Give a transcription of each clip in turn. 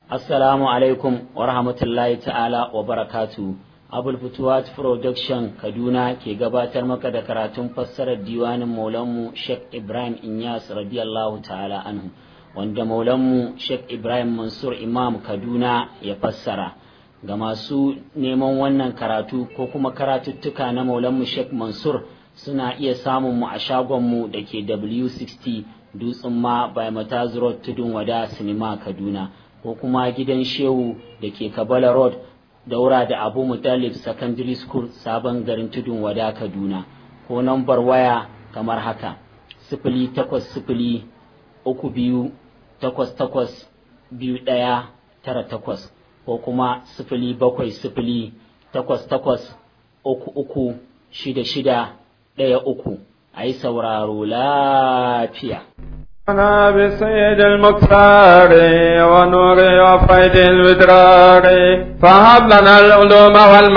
Assalamu alaikum wa rahmatullahi ta'ala wa barakatu. Abul Futuwat Production Kaduna ke gabatar maka da karatun fassarar diwanin Maulanmu Sheikh Ibrahim Inyas radiyallahu ta'ala anhu wanda Maulanmu Sheikh Ibrahim Mansur Imam Kaduna ya fassara. Ga masu neman wannan karatu ko kuma karatuttuka na Maulanmu Sheikh Mansur suna iya samun mu a shagonmu da ke W60 Dutsen ma by Mataz Road Tudun Wada Sinima Kaduna. ko kuma gidan shehu da ke kabala road daura da abu mutalib secondary school sabon garin tudun wada kaduna ko nambar waya kamar haka sifili takwas sifili uku biyu takwas takwas biyu ɗaya tara takwas ko kuma sifili bakwai sifili takwas takwas uku uku shida shida ɗaya uku a yi sauraro lafiya أنا بسيد المختار ونور وفيد الودرار فهب لنا العلوم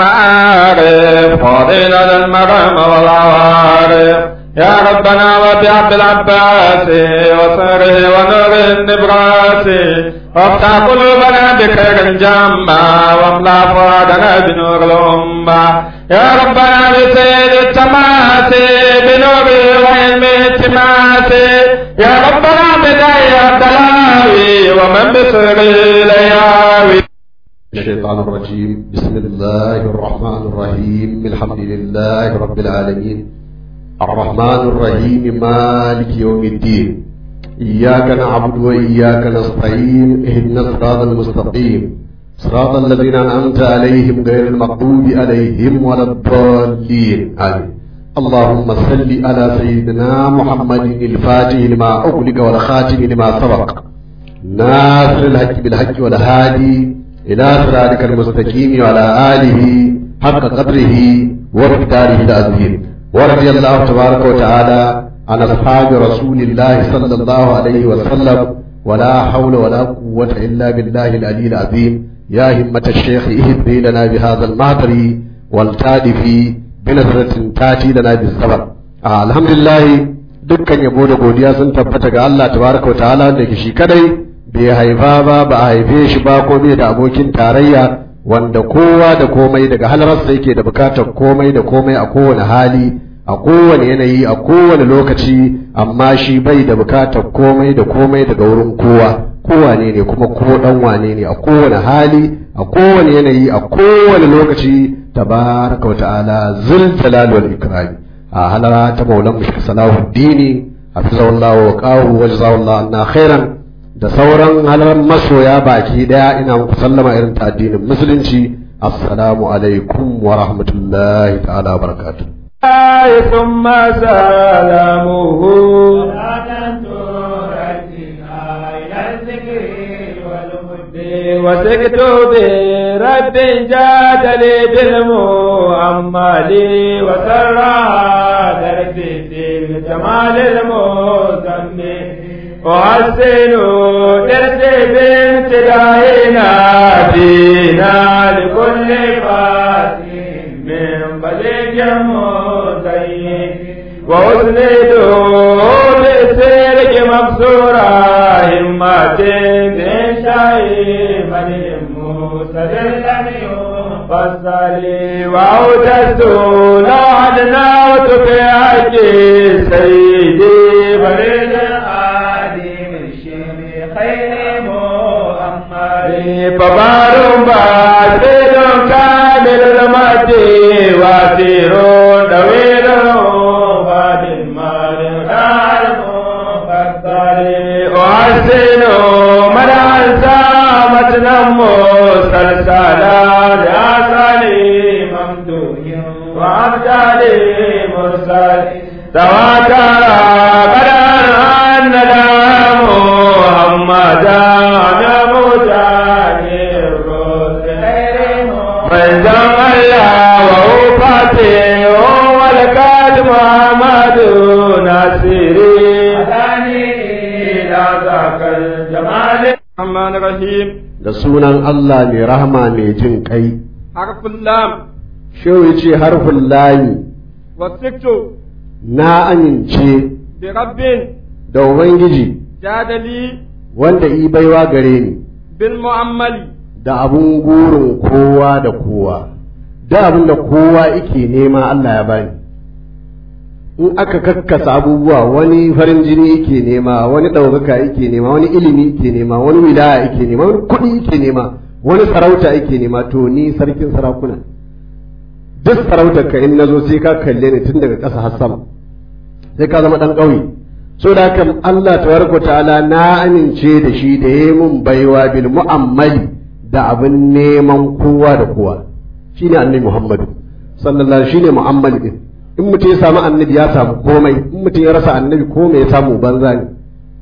والمعارف فضيلة المرام والعوارف يا ربنا وبعبد العباس وصره ونور النبراس وافتح قلوبنا بخير جمع واملا فؤادنا بنور الأمة يا ربنا بسيد التماس بنور وعلم التماس يا ربنا بداية الدلاوي ومن بسر الياوي الشيطان الرجيم بسم الله الرحمن الرحيم الحمد لله رب العالمين الرحمن الرحيم مالك يوم الدين إياك نعبد وإياك نستعين اهدنا الصراط المستقيم صراط الذين أنعمت عليهم غير المغضوب عليهم ولا الضالين آمين اللهم صل على سيدنا محمد الفاتح لما أغلق والخاتم لما سبق ناصر الحق بالحق والهادي إلى صراطك المستقيم وعلى آله حق قدره ومقداره العظيم ورضي الله تبارك وتعالى عن أصحاب رسول الله صلى الله عليه وسلم ولا حول ولا قوة إلا بالله العلي العظيم يا همة الشيخ اهدي لنا بهذا المهدر والتادف بنظرة تاتي لنا بالزبر آه الحمد لله dukkan yabo da godiya sun tabbata ga Allah tabaraka wa ta'ala da ke shi kadai bai haifa ba ba a haife shi ba ko bai da abokin tarayya wanda kowa da komai daga halararsa yake da bukatar komai da komai a kowane hali a kowane yanayi a kowane lokaci amma shi bai da bukatar komai da komai daga wurin kowa kowane ne kuma ko dan wane ne a kowane hali a kowane yanayi a kowane lokaci tabaraka wa ta'ala zul jalal wal ikrami a halara ta maulan mushrik salahuddini hafizahullahu wa qahu wa jazahullahu anna khairan da sauran halaran masoya baki daya ina muku sallama irin ta addinin musulunci assalamu alaikum wa rahmatullahi ta'ala wa barakatuh ثم سلامه وسكت برب جاد لي بالمؤمل وسرى دربي في جمال المزمل وحسن درسي بامتدائنا دينا لكل فاتح من بليغ مزين وأسند لسيرك مبصورا همة من شيء من مستدلا فصلي وأوجدت لوعدنا وتفيعك سيدي بريد فبار باسل كامل المد واسير طويل فاد المال دار فصلي أحسن من أنسى متنا مسلسلا لأسالي ممدوح وأبدالي مرسل تواتر قدر أن لا محمدا manzon Allah wa ufati wa lakat Muhammadu nasiri adani ila zakal jamal Rahman Rahim da sunan Allah mai rahama mai jin kai harful lam shehu yace harfin layi wa siktu na amince bi rabbin da ubangiji jadali wanda i baiwa gare ni بالمؤمل da abun gurin kowa da kowa da abin da kowa yake nema Allah ya bani in aka kakkasa abubuwa wani farin jini yake nema wani ɗaukaka yake nema wani ilimi yake nema wani wilaya yake nema wani kuɗi yake nema wani sarauta yake nema to ni sarkin sarakuna duk sarautar ka in nazo sai ka kalle ni tun daga ƙasa har sama sai ka zama ɗan ƙauye so da haka Allah tabaraka ta'ala na amince da shi da yayi mun baiwa bil mu'ammali da abin neman kowa da kowa shine annabi Muhammadu sallallahu alaihi shine mu'ammali din in mutum ya samu annabi ya samu komai in mutum ya rasa annabi komai ya samu banza ne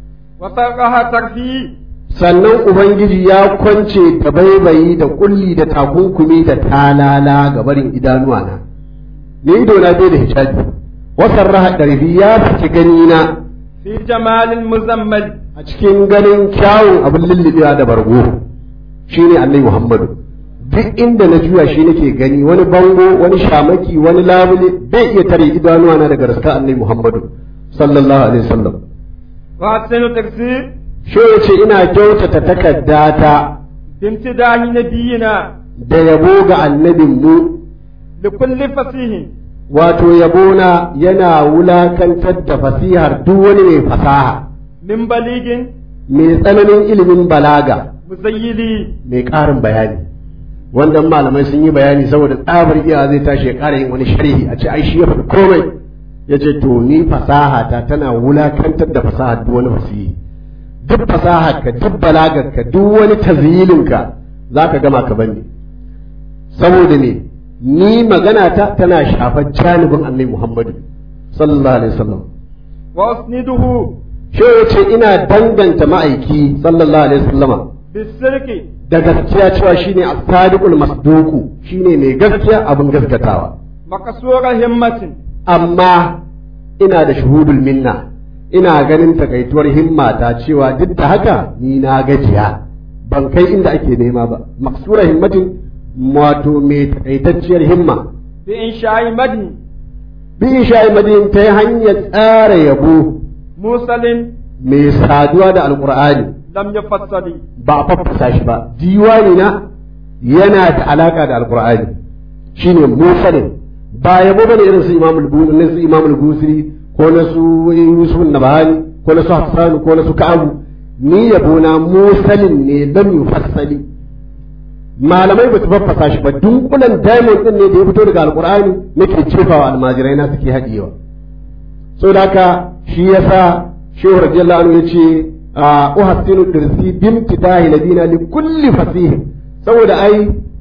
وطرقها ترفيه sannan ubangiji ya kwance da baibayi da kulli da takunkumi da talala ga barin idanuwa na ni ido na bai da hijabi wasan raha ɗarfi ya saki gani na في جمال المزمل a cikin ganin kyawun abin lullubewa da bargo shine annabi Muhammadu duk inda na juya shi nake gani wani bango wani shamaki wani labule bai iya tare idanuwa na daga raska annabi Muhammadu sallallahu alaihi wasallam وأحسن تقصير shi yace ina kyautata takaddata بامتداح نبينا da yabo ga annabin mu لكل فصيح wato yabona yana wulakantar da fasihar duk wani mai fasaha من بليغ mai tsananin ilimin balaga مزيلي mai ƙarin bayani wanda malamai sun yi bayani saboda tsabar iya zai tashi ya ƙara yin wani sharhi a ce ai shi ya faɗi komai ya ce to ni fasaha ta tana wulakantar da fasaha duk wani fasihi duk fasaha ka duk balagar ka duk wani tazyilin ka zaka gama ka bani saboda ne ni magana ta tana shafar janibin annabi Muhammadu sallallahu alaihi wasallam وأسنده shi ya ce ina danganta ma'aiki sallallahu alaihi wasallama بالسرك da gaskiya cewa shine as-sadiqul masduqu shine mai gaskiya abin gaskatawa مقصور همة amma ina da shuhudul minna ina ganin takaituwar himma ta cewa duk da haka ni na gajiya ban kai inda ake nema ba maksura himmatin wato mai takaitacciyar himma بإنشاء مدن bi sha'i madin ta hanyar tsara yabo موصل mai saduwa da alqur'ani لم يفصل ba a faffasa shi ba diwani na yana da alaka da alqur'ani shine musalin ba yabo bane irin su imamul busiri su imamul busiri ko na su yusuf nabahani ko na su hassan ko na su ka'abu ni yabo na musalin ne lam yufassali malamai ba su faffasa shi ba dunkulan diamond din ne da ya fito daga alqur'ani nake cefawa almajirai na suke hadiyewa saboda haka shi yasa shehu radiyallahu anhu yace uhassinu dirsi bimtidahi nabina li kulli fasih saboda ai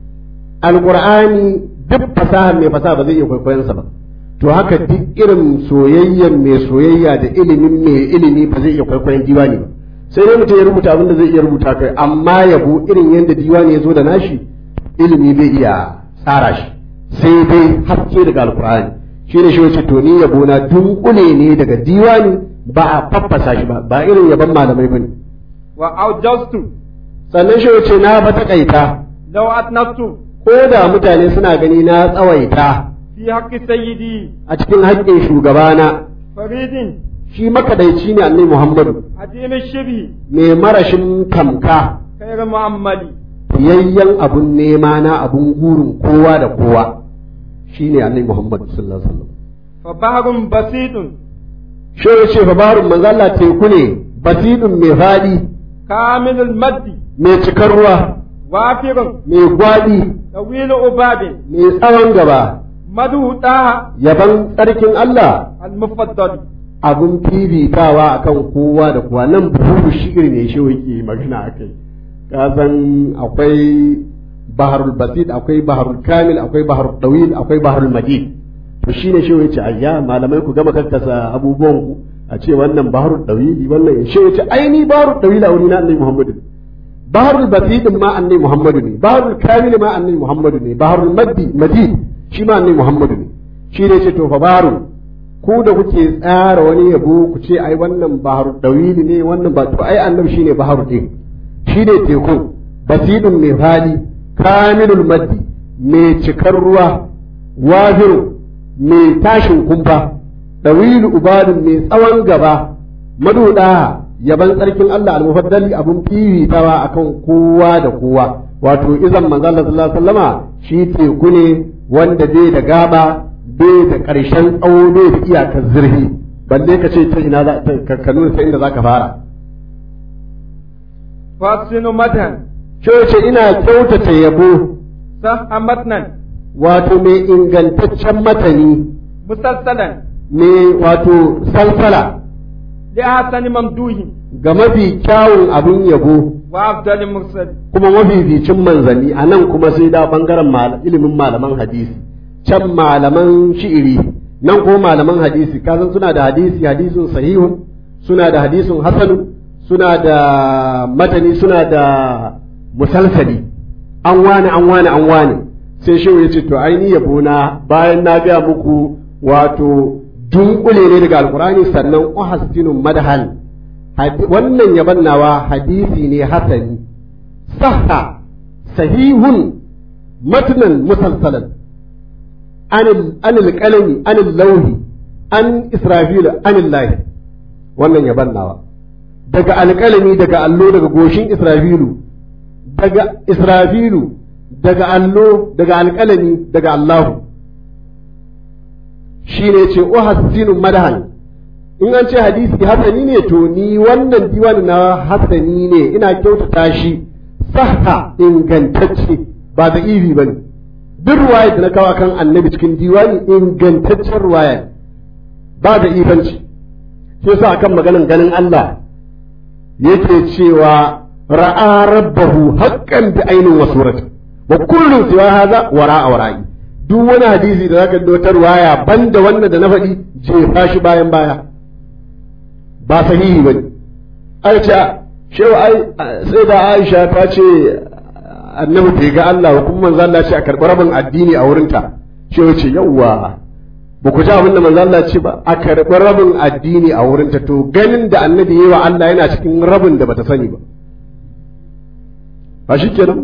alqur'ani duk fasaha mai fasaha ba zai iya kwaikwayon sa ba to haka duk irin soyayyen mai soyayya da ilimin mai ilimi ba zai iya kwaikwayon diwani ba sai dai mutum ya rubuta abin da zai iya rubuta kai amma yabo irin yadda diwani ya zo da nashi ilimi bai iya tsara shi sai dai haske daga alqur'ani shi ne shi wace to ni yabo na dunkule ne daga diwani ba a faffasa shi ba ba irin yaban malamai bane وأوجزت sannan shi wace na ba takaita لو أتنفت ko da mutane suna gani na tsawaita في حق سيدي a cikin haƙƙin shugabana فريد shi makadaici ne annabi Muhammadu عديم الشبه mai marashin tamka خير معمل fiyayyen abun nema na abun gurin kowa da kowa shine annabi Muhammadu sallallahu alaihi wasallam فبحر بسيط shi yace fa barun manzo Allah teku ne basidun mai fadi كامل المد mai cikar ruwa وافر mai gwadi طويل أباب mai tsawon gaba مدو طه yaban tsarkin Allah المفضل abun fifitawa akan kowa da kowa nan buhu shi'ir ne shi yake magana akai ka san akwai baharul basit akwai baharul kamil akwai baharul dawil akwai baharul majid to shine shi yace ayya malamai ku gama kakkasa abubuwan ku a ce wannan baharul dawili wannan shi yace ai ni baharul dawil a wuri na annabi Muhammadu baharul basit ma annabi Muhammadu ne baharul kamil ma annabi Muhammadu ne baharul maddi majid shi ma annabi Muhammadu ne shi ne ce to fa baharul ku da kuke tsara wani yabo ku ce ai wannan baharu dawili ne wannan ba to ai annabi shine baharu din shine teku basidun mai fali kamilul maddi mai cikar ruwa waziru mai tashin kumfa dawilu ubadun mai tsawon gaba maduda yaban tsarkin Allah al-mufaddali abun fifitawa akan kowa da kowa wato izan manzo Allah sallallahu alaihi wasallama shi teku ne wanda bai da gaba bai da ƙarshen tsawo bai da iyakar zurfi balle ka ce ta ina za ka nuna ta inda zaka fara fasinu matan ce ina kyautata yabo sah matnan wato mai ingantaccen matani musalsalan mai wato salsala li ahsani mamduhi ga mafi kyawun abin yabo wa afdali mursal kuma mafificin manzanni a nan kuma sai da bangaren ilimin malaman hadisi can malaman shi'iri nan kuma malaman hadisi kasan suna da hadisi hadisin sahihun suna da hadisin hasanu suna da matani suna da musalsali an wani an wani an wani sai shehu ya ce to aini yabo na bayan na gaya muku wato dunkule ne daga alkurani sannan uhassinun madhal wannan yaban nawa hadisi ne hasani sahha sahihun matnan musalsalan anil qalami anil lawhi an israfil anil lahi wannan yaban nawa daga alƙalami daga allo daga goshin israfilu daga israfilu daga allo daga alƙalami daga allahu shine ce uhassinu madahan in an ce hadisi hasani ne to ni wannan diwani na hasani ne ina kyautata shi sahha ingantacce ba da iri bane duk ruwaya da na kawo kan annabi cikin diwani ingantaccen ruwaya ba da ifanci shi yasa akan maganan ganin Allah yake cewa ra'a rabbahu haqqan bi ainin wa surati wa kullu siwa hadha wara'a wara'i duk wani hadisi da zaka dotar waya banda wannan da na faɗi jefa shi bayan baya ba sahihi bane ai ce shehu ai sai da Aisha ta ce annabi bai ga Allah ba kuma manzo Allah ce a karɓi rabin addini a wurinta shehu ce yawwa ba ku ji abin da manzo Allah ce ba a karɓi rabin addini a wurinta to ganin da annabi yayi wa Allah yana cikin rabin da bata sani ba ba shi kenan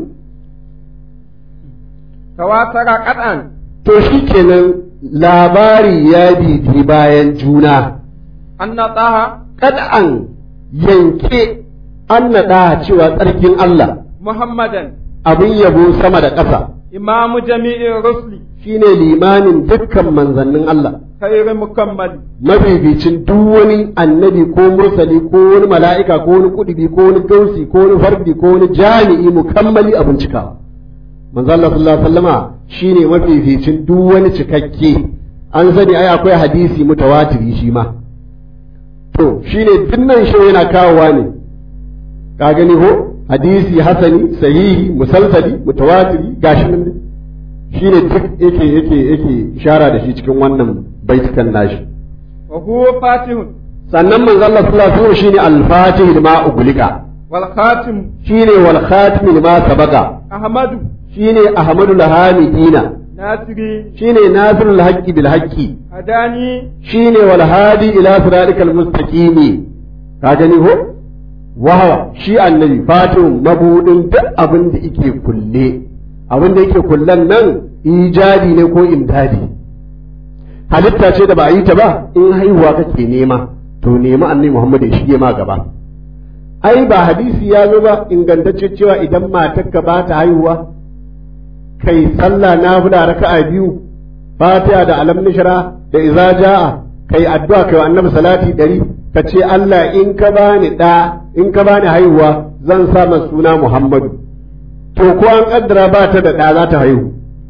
tawatara qad'an to shi kenan labari ya bibi bayan juna anna taha kad'an yanke an naɗa cewa tsarkin Allah muhammadan abin yabo sama da ƙasa imamu jami'in rusli shine limamin dukkan manzannin Allah khairu mukammali mabibicin duk wani annabi ko mursali ko wani mala'ika ko wani kudubi ko wani gausi ko wani fardi ko wani jami'i mukammali abin cikawa manzo Allah sallallahu alaihi wasallama shine mafificin duk wani cikakke an sani ai akwai hadisi mutawatiri shi ma to shine dinnan shi yana kawowa ne ka gani ko hadisi hasani sahihi musalsali mutawatiri gashi nan shine duk yake yake yake ishara da shi cikin wannan baitukan nashi wa huwa fatihun sannan manzo Allah sallallahu alaihi wasallam shine al-fatih lima uglika wal khatim shine wal khatim lima sabaqa ahmadu shine ahmadul hamidina nasiri shine nasirul haqqi bil haqqi hadani shine wal hadi ila siratikal mustaqimi ka gani ko wahawa shi annabi fatihun mabudin duk abin da yake kulle abin da yake kullen nan ijadi ne ko imdadi halitta ce da ba a yi ta ba in haihuwa kake nema to nemi annabi Muhammad ya shige ma gaba ai ba hadisi ya zo ba ingantacce cewa idan matarka ba ta haihuwa kai sallah na fida raka'a biyu fatiha da alam nishra da iza jaa kai addu'a kai wa annabi salati dari ka ce Allah in ka bani da in ka bani haihuwa zan sa masa suna Muhammadu to ko an kaddara ba ta da da za ta haihu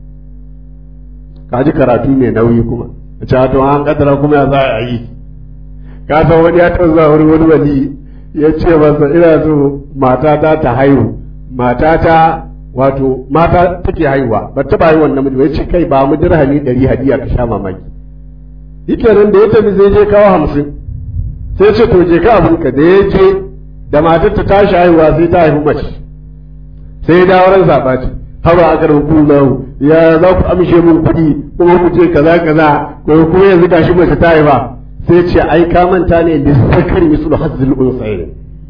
ka ji karatu mai nauyi kuma a ce to an kaddara kuma ya za a yi ka san wani ya taɓa zuwa wani wani wali ya ce masa ina so matata ta haihu matata wato mata take haihuwa ba taɓa haihuwan namiji ba ya ce kai ba mu dirhami ɗari hadiya ka sha mamaki yake nan da ya tafi zai je kawo hamsin sai ce to je ka abinka da ya je da matar ta tashi haihuwa sai ta haihu mace sai ya dawo ran zaɓaci haba a karin kullahu ya za ku amshe mun kuɗi kuma ku ce kaza kaza ko kuma yanzu gashi mace ta haifa sai ce ai ka manta ne da sakar mislu hazzul unsayin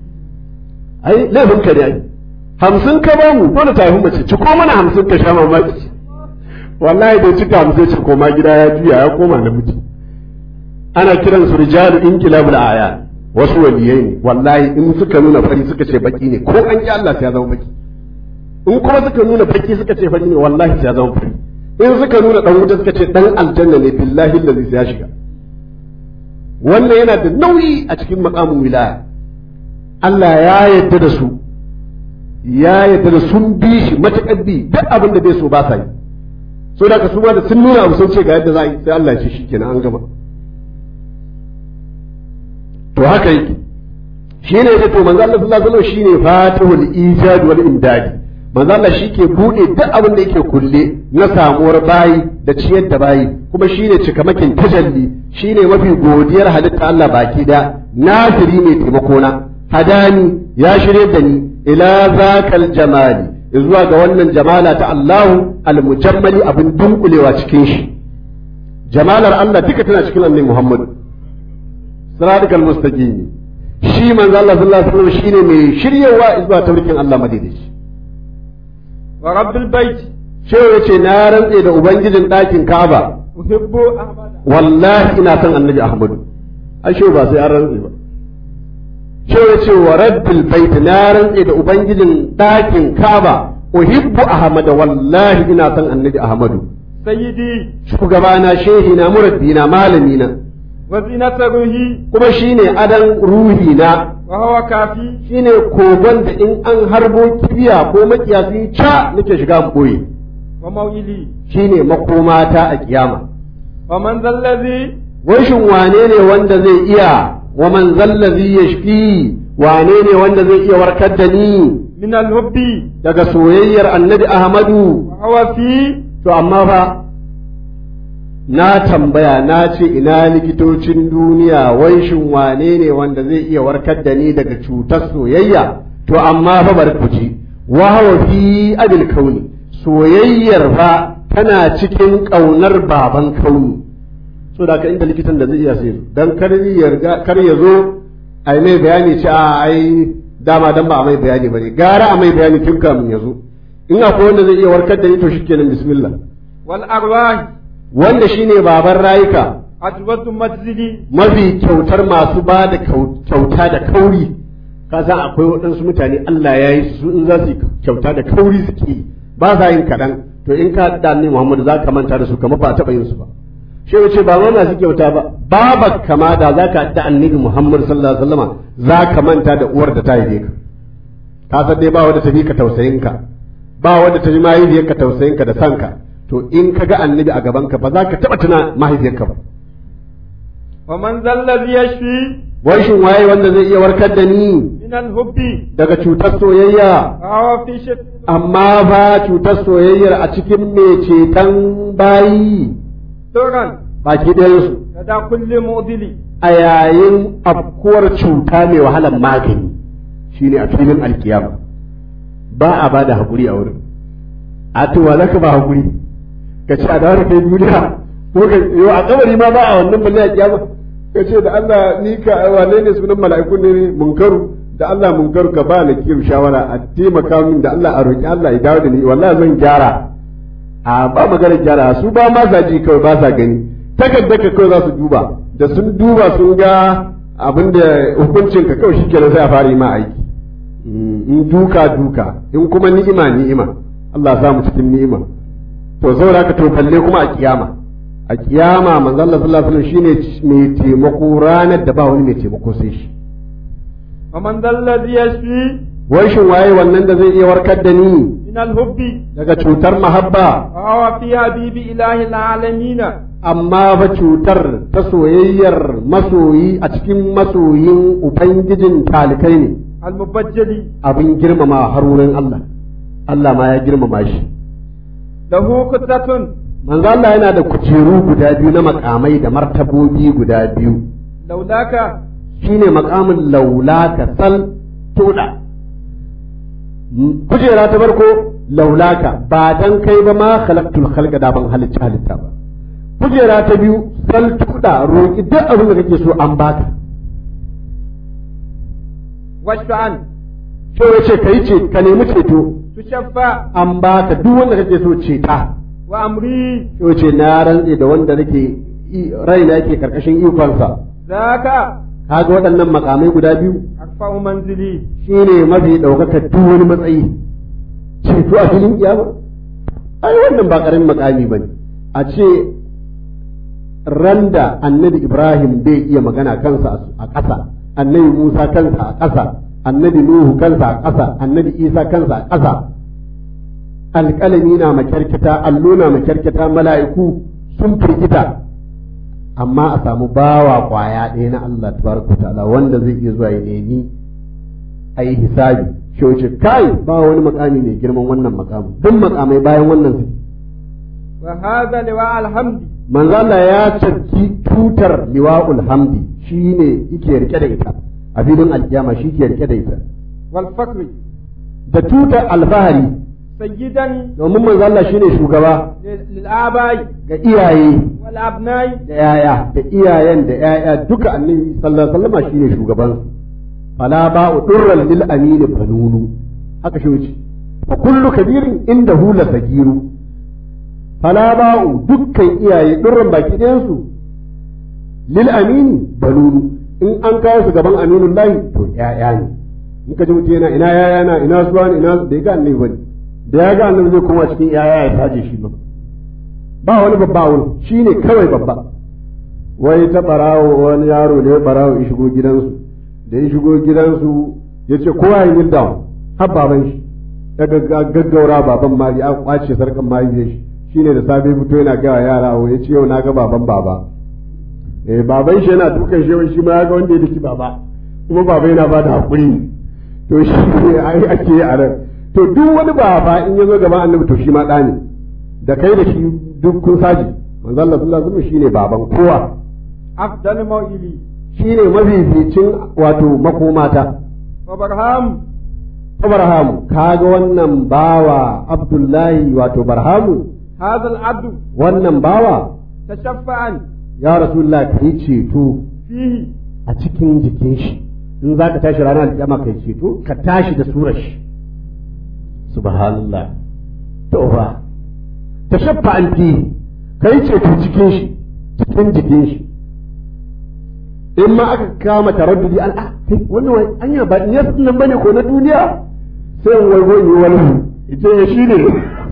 ai laifin ka ne ai hamsin ka ba mu dole ta haihu mace ci ko mana hamsin ka sha mamaki wallahi da cika hamsin ce koma gida ya juya ya koma namiji ana kiran su rijalu inqilabul aya wasu waliyai ne wallahi in suka nuna fari suka ce baki ne ko an ki Allah sai ya zama baki in kuma suka nuna baki suka ce fari ne wallahi sai ya zama fari in suka nuna dan wuta suka ce dan aljanna ne billahi allazi sai ya shiga wannan yana da nauyi a cikin makamin wilaya Allah ya yarda da su ya yarda da sun bi shi matakan bi duk abin da bai so ba sa yi so da ka su ma da sun nuna abu sun ce ga yadda za a yi sai Allah ya ce shikenan an gama to haka yake shi ne ya to manzo Allah sallallahu alaihi wasallam shine fatihul ijad wal imdadi manzo Allah shike bude duk abin da yake kulle na samuwar bayi da ciyar da bayi kuma shine cikamakin tajalli shine mafi godiyar halitta Allah baki da nasiri mai taimako na hadani ya shirye da ni ila zakal jamali zuwa ga wannan jamala ta Allahu al-mujammali abin dunkulewa cikin shi jamalar Allah duka tana cikin annabi Muhammad siratal mustaqim shi manzo Allah sallallahu alaihi wasallam shine mai shiryewa zuwa taurikin Allah madaidaici wa rabbil bait shehu yace na rantse da ubangijin ɗakin Ka'aba uhibbu ahmada wallahi ina son annabi Ahmadu ai shehu ba sai an rantse ba shehu yace wa rabbil bait na rantse da ubangijin ɗakin Ka'aba uhibbu ahmada wallahi ina son annabi Ahmadu sayyidi shugabana shehina murabbina malamina wa zinata ruhi kuma shine adan ruhina wa huwa kafi shine kogon da in an harbo kibiya ko makiyasi ca nake shiga in boye wa mawili shine makomata a kiyama wa man zallazi washin wane ne wanda zai iya wa man zallazi yashfi wane ne wanda zai iya warkar da ni min al-hubbi daga soyayyar annabi ahmadu wa huwa fi to amma fa na tambaya na ce ina likitocin duniya wanshin wane ne wanda zai iya warkar da ni daga cutar soyayya to amma fa bar ku ji wa hawa fi abil kauni soyayyar fa tana cikin ƙaunar baban kauni so da ka inda likitan da zai iya sai dan kar ya riga- kar ya zo ai mai bayani ce a ai dama dan ba a mai bayani bane gara a mai bayani tun kamun ya zo in akwai wanda zai iya warkar da ni to shikenan bismillah wal arwah wanda shine baban rayuka ajwatu majzili mafi kyautar masu ba da kyauta da kauri ka san akwai waɗansu mutane Allah ya yi su in za su yi kyauta da kauri suke yi, ba sa yin kaɗan to in ka da annabi Muhammad za ka manta da su kamar ba a taɓa yin su ba shi ce ba ma masu kyauta ba baba kama da za ka da annabi Muhammad sallallahu alaihi wasallam za ka manta da uwar da ta haife ka ka san dai ba wanda ta fi ka tausayin ka ba wanda ta fi mahaifiyar ka tausayin ka da sanka to in ka ga annabi a gaban ka ba za ka taɓa tuna mahaifiyar ka ba wa man zallazi yashfi wai shin waye wanda zai iya warkar da ni min al-hubbi daga cutar soyayya wa huwa fi shak amma ba cutar soyayyar a cikin mai ceton bayi turan baki ɗayansu kada kulli mu'dili a yayin afkuwar cuta mai wahalar magani shine a filin alkiyama ba a ba da haƙuri a wurin a to wa zaka ba haƙuri ka ce a dawo da kai duniya ko ka yo a kabari ma ba a wannan balle a kiyama ka ce da Allah ni ka wane ne sunan mala'ikun ne munkaru da Allah munkaru ka ba na kiru shawara a taimaka min da Allah a roki Allah ya dawo da ni wallahi zan gyara a ba magana gyara su ba ma sa ji kawai ba sa gani takarda ka kawai za su duba da sun duba sun ga abin da hukuncin ka kawai shikenan sai a fara yi ma aiki in duka duka in kuma ni'ima ni'ima Allah sa mu cikin ni'ima to saboda haka to balle kuma a kiyama a kiyama manzo Allah sallallahu alaihi wasallam shine mai taimako ranar da ba wani mai taimako sai shi wa man zallazi yashfi wai shin waye wannan da zai iya warkar da ni min al-hubbi daga cutar mahabba wa huwa fi habibi ilahi al-alamin amma ba cutar ta soyayyar masoyi a cikin masoyin ubangijin talikai ne al-mubajjali abin girmama har wurin Allah Allah ma ya girmama shi lahu qutratun manzo Allah yana da kujeru guda biyu na makamai da martabobi guda biyu laulaka shine makamin laulaka sal tuda kujera ta farko laulaka ba dan kai ba ma khalaqtul khalqa da ban halitta halitta ba kujera ta biyu sal tuda roki duk abin da kake so an baka washfa'an so yace kai ce ka nemi ceto tushaffa an baka duk wanda kake so ceta wa amri so yace na rantse da wanda nake raina yake karkashin ikonsa zaka kaga waɗannan makamai guda biyu أرفع منزلي shine mafi ɗaukakar duk wani matsayi ceto a filin kiyama ai wannan ba ƙaramin makami bane a ce randa annabi ibrahim bai iya magana kansa a ƙasa annabi musa kansa a ƙasa annabi nuhu kansa a ƙasa annabi isa kansa a ƙasa alƙalami na makyarkita allo na makyarkita mala'iku sun firgita amma a samu bawa kwaya ɗaya na Allah tabaraka ta'ala wanda zai iya zuwa ya nemi a yi hisabi shi wuce kai ba wani makami mai girman wannan makamin duk makamai bayan wannan su وهذا لواء الحمد manzo Allah ya cakki tutar liwa'ul hamdi shine yake rike da ita a filin alkiyama shi ke rike da ita والفقر da tutar alfahari سيدا domin manzo Allah shine shugaba للآباء ga iyaye والأبناء da yaya da iyayen da yaya duka annabi sallallahu alaihi wasallam shine shugaban su fala ba'u durran lil amin banunu haka shi wuce fa kullu kabirin indahu la sagiru fala ba'u dukkan iyaye durran baki ɗayan su lil amin banunu in an kawo su gaban aminun lahi to yaya ne in ka ji mutum yana ina yaya na ina suwa ina da ya ga annabi bane da ya ga annabi zai koma cikin yaya ya taje shi ba ba wani babba a wurin shi ne kawai babba wai ta barawo wani yaro ne barawo ya shigo gidansu da ya shigo gidansu ya ce kowa ya yi down har baban shi ya gaggaura baban mari an kwace sarkan mari da shi shine da safe fito yana gawa yara ya ce yau na ga baban baba eh baban shi yana dukan shi shi ma ya ga wanda ya daki baba kuma baba yana ba da hakuri to shi ne ai ake yi a nan to duk wani baba in ya zo gaban annabi to shi ma ɗa ne da kai da shi duk kun saji manzo Allah sallallahu alaihi wasallam shine baban kowa أفضل موئلي shine mafificin wato makomata وبرهام Abrahamu kaga wannan bawa Abdullahi wato Barhamu هذا العبد wannan bawa تشفعا ya Rasulullah kai ceto فيه a cikin jikin shi in za ka tashi ranar kiyama kai ceto ka tashi da surar shi subhanallah to fa tashaffa an fi kai ceto cikin shi cikin jikin shi in ma aka kama taraddudi an ah kai wannan wai anya ba ne nan bane ko na duniya sai in waigo yi wani ita ya shi ne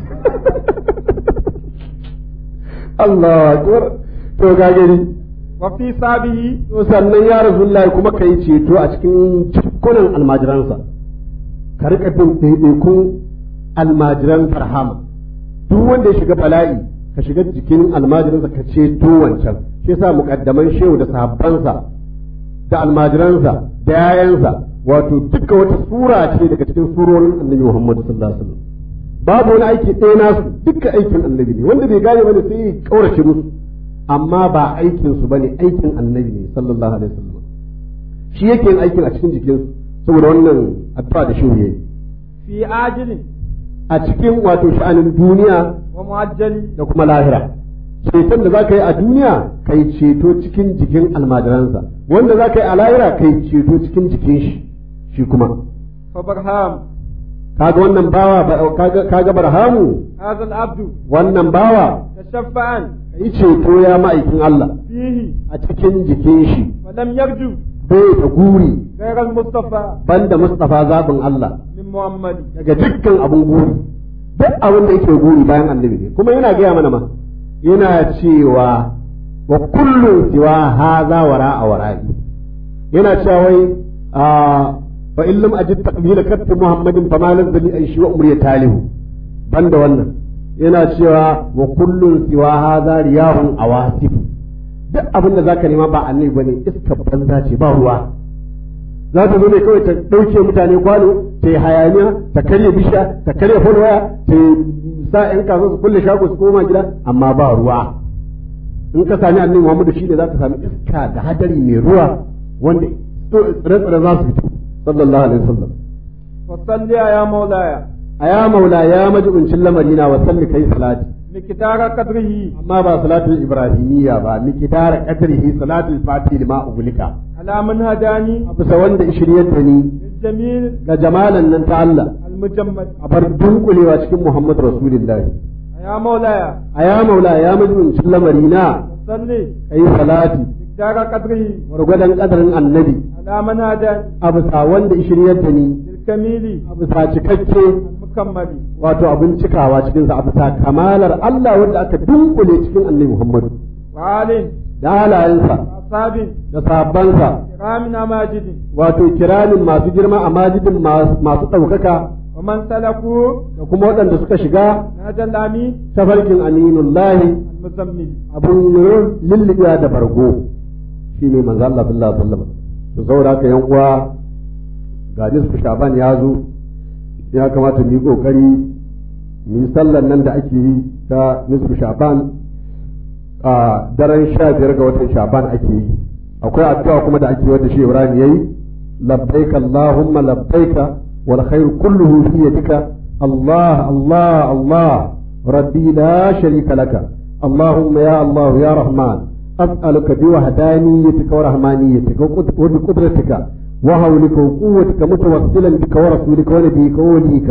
Allah akbar to ga gari وفي صابه to sannan ya rasulullahi kuma ka yi ceto a cikin cikunan almajiransa ka rika bin ɗaiɗaikun almajiran farhama duk wanda ya shiga bala'i ka shiga jikin almajiransa ka ceto wancan shi yasa muƙaddaman shehu da sahabbansa da almajiransa da yayansa wato duka wata sura ce daga cikin surorin annabi Muhammad sallallahu alaihi wasallam babu wani aiki ɗaya nasu duka aikin annabi ne wanda bai gane bane sai ya kaurace musu amma ba aikin su bane aikin annabi ne sallallahu alaihi wasallam shi yake yin aikin a cikin jikinsu saboda wannan addu'a da shehu yayi في عاجل a cikin wato sha'anin duniya ومؤجل da kuma lahira ceton da za ka yi a duniya ka yi ceto cikin jikin almajiransa wanda za ka yi a lahira ka yi ceto cikin jikin shi shi kuma فبرهام kaga wannan bawa ba- kaga kaga barhamu هذا العبد wannan bawa تشفعا ka yi ceto ya ma'aikin Allah فيه a cikin jikin shi ولم يرجو bai da guri غير المصطفى banda Mustafa zabin Allah من محمد daga dukkan abun guri duk abin da yake guri bayan annabi ne kuma yana gaya mana ma yana cewa wa kullun siwa haza wara a wara'i yana cewa wai a fa in lam ajid taqbila katta muhammadin fa ma lazali an shi wa umri talihu banda wannan yana cewa wa kullun siwa haza riyahun awasif duk abin da zaka nema ba annabi bane iska banza ce ba ruwa za ta zo ne kawai ta ɗauke mutane kwano ta yi hayaniya ta karya bishiya ta karya folwaya ta sa ‘yan kasuwa su kulle shago su koma gida amma ba ruwa in ka sami annabi Muhammadu shi ne za ka sami iska da hadari mai ruwa wanda tsire-tsire za su fito sallallahu alaihi wasallam وصل يا مولاي a ya maula ya majibincin lamarina wa salli kai salati مقدار قدره amma ba salatul ibrahimiyya ba miqdar qadrihi salatul fatih lima ugulika على من هداني bisa wanda shiryar da ni للجميل ga jamalan nan ta Allah المجمد a bar dunkulewa cikin Muhammad Rasulullahi. يا مولاي A ya maula ya majibincin lamari na صلي ka yi salati دار قدره gwargwadon kadarin annabi على من هداني a bisa wanda shiryar da ni بالكميل a bisa cikakke المكمل wato abin cikawa cikinsa a bisa kamalar Allah wanda aka dunkule cikin annabi Muhammadu وآل da halayensa وأصحاب da sahabbansa كرام ماجد wato kiramin masu girma a majidin masu ɗaukaka ومن سلكوا da kuma waɗanda suka shiga نهج الأمين tafarkin aminullahi المزمل abun lullubewa da bargo shi ne manzo Allah sallallahu alaihi wasallam to saboda haka yan uwa ga nisfu shaban ya zo ya kamata mu yi kokari mu yi sallan nan da ake yi ta nisfu shaban a daren sha biyar ga watan shaban ake yi akwai addu'a kuma da ake wanda shi Ibrahim yayi labbaika allahumma labbaika wal khairu kulluhu fi yadika Allah Allah Allah rabbi la sharika laka اللهم يا الله يا رحمن أسألك بوحدانيتك ورحمانيتك وبقدرتك وهولك وقوتك متوسلا بك ورسولك ونبيك ووليك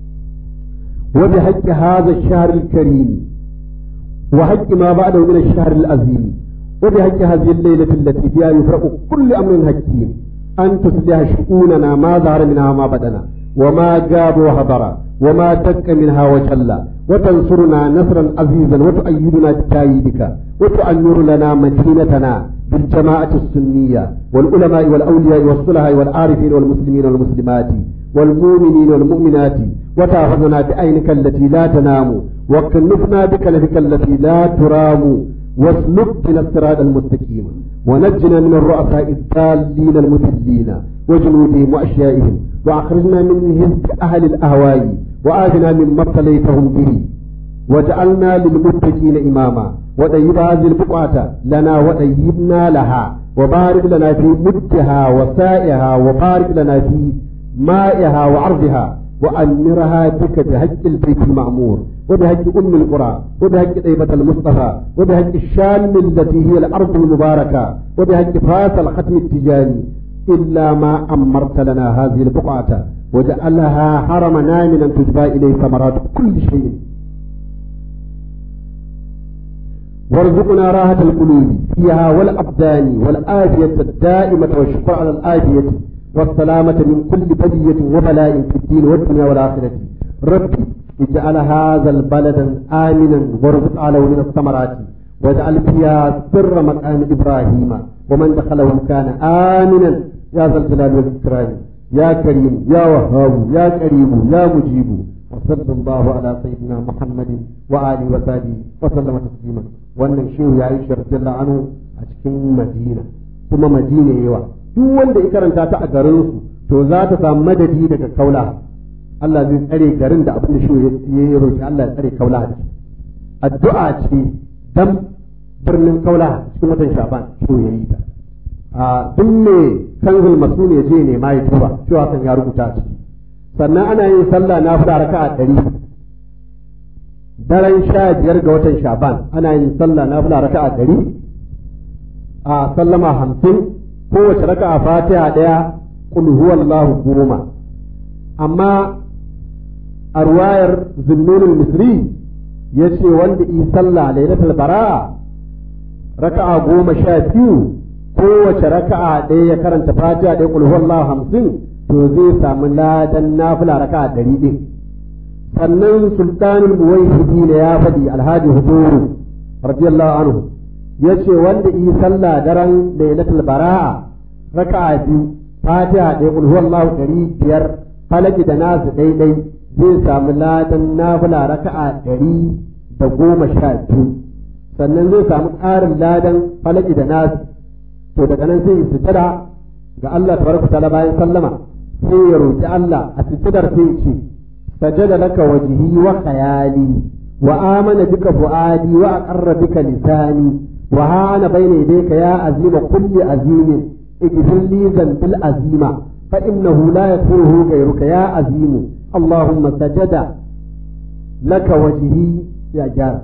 وبحق هذا الشهر الكريم وحق ما بعده من الشهر العظيم وبحق هذه الليلة التي فيها يفرق كل أمر حكيم أن تصلح شؤوننا ما ظهر منها ما بدنا وما جاب وهضر وما دك منها وجل وتنصرنا نصرا عزيزا وتؤيدنا بتأييدك وتؤمر لنا مدينتنا بالجماعة السنية والعلماء والأولياء والصلحاء والعارفين والمسلمين والمسلمات والمؤمنين والمؤمنات وتأخذنا بعينك التي لا تنام وكنفنا بكلفك التي لا ترام واسلك بنا الصراط المستقيم ونجنا من الرؤساء الضالين المذلين وجنودهم وأشيائهم وأخرجنا من هزء أهل الأهواء وآتنا مما ابتليتهم به وجعلنا للمتقين إماما وطيب هذه البقعة لنا وطيبنا لها وبارك لنا في مدها وسائها وبارك لنا في مائها وعرضها وأمرها بك بهج البيت المعمور وبهج أم القرى وبهج طيبة المصطفى وبهج الشام التي هي الأرض المباركة وبهج فاس الختم التجاني إلا ما أمرت لنا هذه البقعة وجعلها حرما آمنا تجبى إليه ثمرات كل شيء وارزقنا راحة القلوب فيها والأبدان والآفية الدائمة والشكر على الآفية والسلامة من كل بلية وبلاء في الدين والدنيا والآخرة ربي اجعل هذا البلد آمنا وارزق عليه من الثمرات واجعل فيها سر مقام إبراهيم ومن دخله كان آمنا يا ذا الجلال والإكرام يا كريم يا وهاب يا كريم يا مجيب وصلى الله على سيدنا محمد وآله وصحبه وسلم تسليما wannan shehu ya yi sharjalla anhu a cikin madina kuma madina yawa duk wanda ya karanta ta a garin su to za ta samu madadi daga kaula Allah zai tsare garin da abin da shehu ya yi roki Allah ya tsare kaula da addu'a ce dan birnin kaula cikin watan shaban shehu ya yi ta a duk me kanzul masul ya je ne ma ya tuba cewa kan ya rubuta a ciki sannan ana yin sallah na fada raka'a ɗari daren sha biyar ga watan shaban ana yin sallah na fula raka'a ɗari a sallama hamsin kowace raka'a fatiha ɗaya kul huwallahu goma amma a ruwayar zunnunul misri ya ce wanda yi sallah lailatul bara'a raka'a goma sha biyu kowace raka'a ɗaya ya karanta fatiha ɗaya kul huwallahu hamsin to zai samu ladan nafila raka'a ɗari ɗin sannan sultanul muwahhidi ne ya faɗi alhaji huduru radiyallahu anhu yace wanda yi sallah daren lailatul bara'a raka'a biyu fatiha ɗaya kul huwallahu ɗari biyar falaki da nasu ɗaiɗai zai samu ladan nafila raka'a ɗari da goma sha biyu sannan zai samu ƙarin ladan falaki da nasu to daga nan sai sujada ga Allah tabaraka ta'ala bayan sallama sai ya roki Allah a sujadar sai ya ce سجد لك وجهي وخيالي وآمن بك فؤادي وأقر بك لساني وها أنا بين يديك يا عزيم كل عزيم اغفر لي ذنب العزيمة فإنه لا يغفره غيرك يا عزيم اللهم سجد لك وجهي يا جار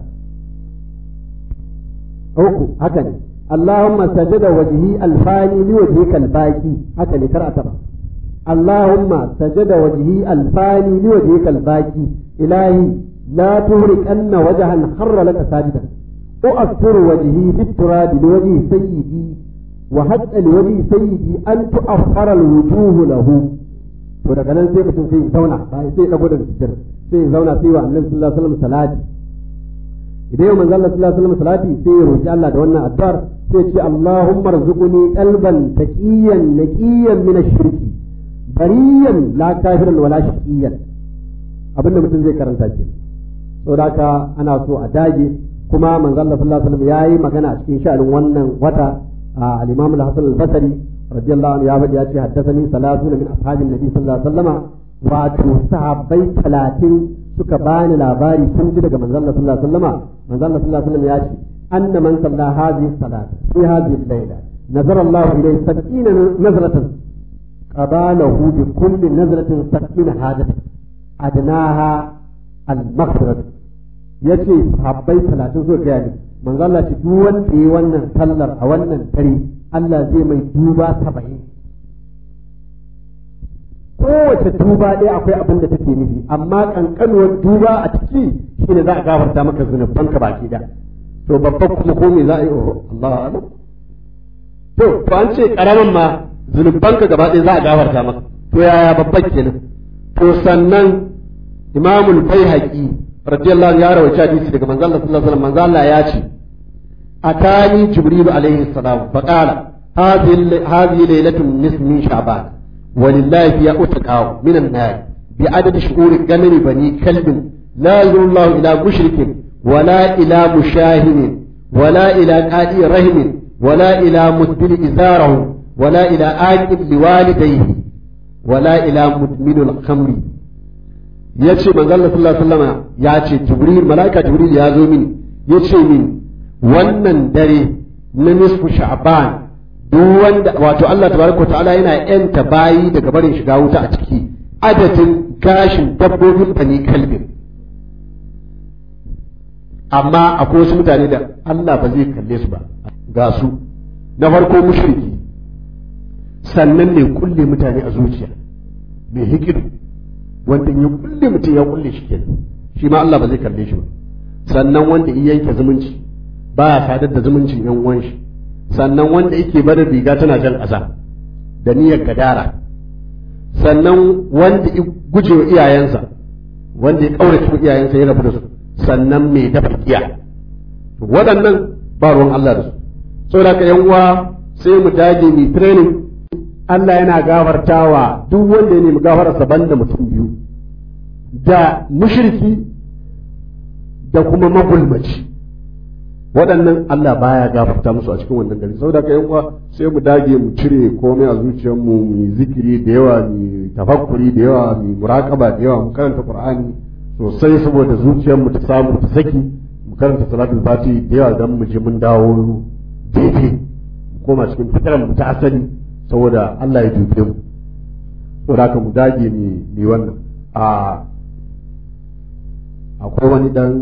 أوكو هكذا اللهم سجد وجهي الفاني لوجهك الباقي هكذا كرأت اللهم سجد وجهي الفاني لوجهك الباقي إلهي لا تهرك أن وجها خر لك ساجدا أؤثر وجهي بالتراب لوجه سيدي wa hatta liwali sayyidi an tu'affara alwujuh lahu to daga nan sai mutum sai ya zauna ba sai ya dago daga sujjar sai ya zauna sai wa annabi sallallahu alaihi wasallam salati idan yau manzo Allah sallallahu alaihi wasallam salati sai ya roki Allah da wannan addu'ar sai ce Allahumma rzuqni qalban taqiyan naqiyan min ash-shirki bariyan la kafiran wala shaqiyan abinda mutum zai karanta ke saboda haka ana so a dage kuma manzo Allah sallallahu alaihi wasallam yayi magana a cikin sha'anin wannan wata al-Imam al-Hasan al-Basri radiyallahu anhu ya faɗi ya ce haddathani salatuna min ashabin nabi sallallahu alaihi wasallam wato sahabbai talatin suka bani labari sun ji daga manzo Allah sallallahu alaihi wasallam manzo Allah sallallahu alaihi wasallam ya ce anna man salla hadhihi salat fi hadhihi al-layla nazara Allah ilayhi sab'ina nazratan qabalahu bi kulli nazratin sab'ina hajatan adnaha al-maghfirah yace sahabbai talatin suka gaya ni manzo Allah ce duk wanda yi wannan sallar a wannan dare Allah zai mai duba saba'in kowace duba ɗaya akwai abin da take nufi amma kankanuwar duba a ciki shine za a gafarta maka zunubanka baki da to babban kuma ko me za a yi oh Allah alam to to an ce karaman ma zunubanka gaba ɗaya za a gafarta maka to yaya babban kenan to sannan imamul baihaqi radiyallahu anhu ya rawaita hadisi daga manzo Allah sallallahu alaihi wasallam manzo Allah ya ce atani jibril alaihi salam faqala hadhihi hadhihi laylatun nisf min sha'ban ولله فيها أتقى من النار بعدد شهور الجمل بني كلب لا ينظر الله إلى مشرك ولا إلى مشاهد ولا إلى قائد رهن ولا إلى مدبر إزاره ولا إلى آكل لوالديه ولا إلى مدمن الخمر yace manzo Allah sallallahu alaihi wasallam ya ce Jibril malaika Jibril ya zo mini yace mini wannan dare na nisfu Sha'ban duk wanda wato Allah tabaraka ta'ala yana yanta bayi daga barin shiga wuta a ciki adadin gashin dabbobin bani kalbin amma akwai wasu mutane da Allah ba zai kalle su ba ga su na farko mushriki sannan ne kulle mutane a zuciya mai hikidu wanda ya kulle mutum ya kulle shi kenan shi ma Allah ba zai kalle shi ba sannan wanda ya yanke zumunci ba ya sadar da zumuncin yan uwan shi sannan wanda yake barin riga tana jan ƙasa da niyyar gadara sannan wanda ya guje wa iyayensa wanda ya ƙaurace wa iyayensa ya rabu da su sannan mai dafa giya waɗannan ba ruwan Allah da su saboda ka yan uwa sai mu dage mu training Allah yana gafartawa duk wanda ya nemi gafararsa banda mutum biyu da mushriki da kuma magulmaci waɗannan Allah baya gafarta musu a cikin wannan gari saboda ka uwa sai mu dage mu cire komai a zuciyarmu mu yi zikiri da yawa mu tafakkuri da yawa mu muraqaba da yawa mu karanta Qur'ani sosai saboda zuciyarmu ta samu ta saki mu karanta salatul fati da yawa dan mu je mun dawo daidai mu koma cikin fitaran mu ta asali saboda Allah ya dube mu saboda haka mu dage ni ni wannan a akwai wani dan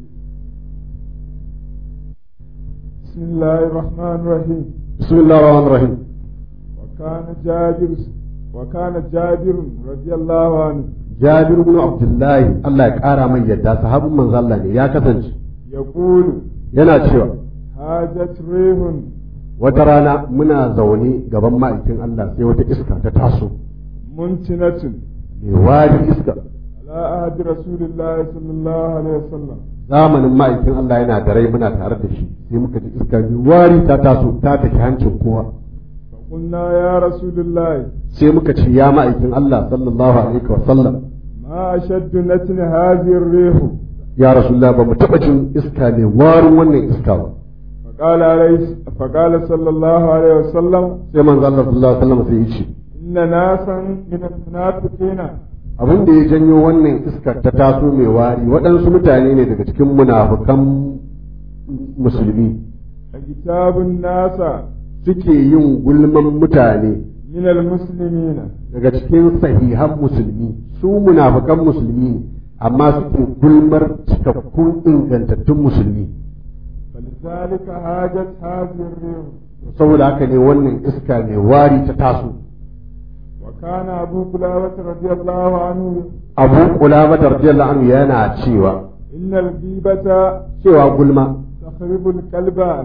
بسم الله الرحمن الرحيم بسم الله الرحمن الرحيم وكان جابر وكان جابر رضي الله عنه جابر بن عبد الله الله ya kara mai yadda sahabin manzo Allah ne ya kasance يقول yana cewa هاجت ريح wata rana muna zaune gaban ma'aikin Allah sai wata iska ta taso منتنة mai wari iska على عهد رسول الله صلى الله عليه وسلم zamanin ma'aikin Allah yana da rai muna tare da shi sai muka ji iska mai wari ta taso ta tafi hancin kowa فقلنا يا رسول الله sai muka ce ya ma'aikin Allah sallallahu alaihi wa sallam ما أشد نتن هذه الريح ya rasulullah ba mu taba jin iska mai warin wannan iska ba فقال عليه فقال صلى الله عليه وسلم sai manzo Allah sallallahu alaihi wa sallam sai ya ce إن ناسا من المنافقين abin da ya janyo wannan iskar ta taso mai wari waɗansu mutane ne daga cikin munafukan musulmi كتاب الناس suke yin gulman mutane من المسلمين daga cikin sahihan musulmi su munafukan musulmi ne amma suke gulmar cikakkun ingantattun musulmi فلذلك هاجت هذه الريح saboda haka ne wannan iska mai wari ta taso وكان أبو قلابة رضي الله عنه abu kulama radiyallahu anhu yana cewa إن الغيبة cewa gulma تخرب القلب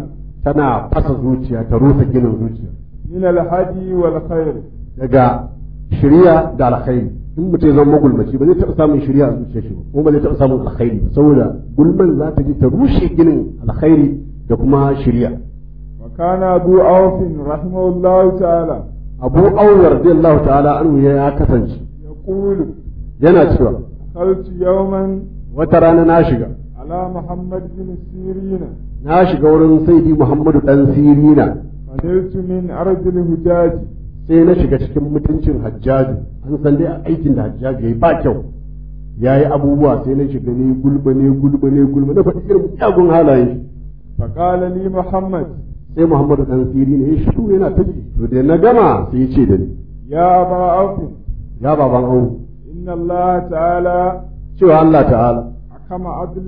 tana fasa zuciya ta rusa ginin zuciya من الهدي والخير daga shirya da alkhairi in mutum ya zama magulmaci ba zai taɓa samun shirya a zuciyar shi ba kuma ba zai taɓa samun alkhairi ba saboda gulman za ta ji ta rushe ginin alkhairi da kuma shirya وكان أبو عوف رحمه الله تعالى abu auwar radiyallahu ta'ala anhu ya kasance يقول yana cewa دخلت يوما wata rana na shiga على محمد بن سيرين na shiga wurin saidi muhammadu dan sirina فنلت من أرض الهجاج sai na shiga cikin mutuncin hajjaju an san dai aikin da hajjaju ya yi ba kyau ya yi abubuwa sai na shiga ne gulba ne gulba ne gulba na faɗi irin miyagun halayen shi فقال لي محمد sai muhammadu dan siri ne ya shiru yana ta ji to da na gama sai ya ce da ni يا أبا عوف ya baban au إن الله تعالى cewa Allah ta'ala حكم عدل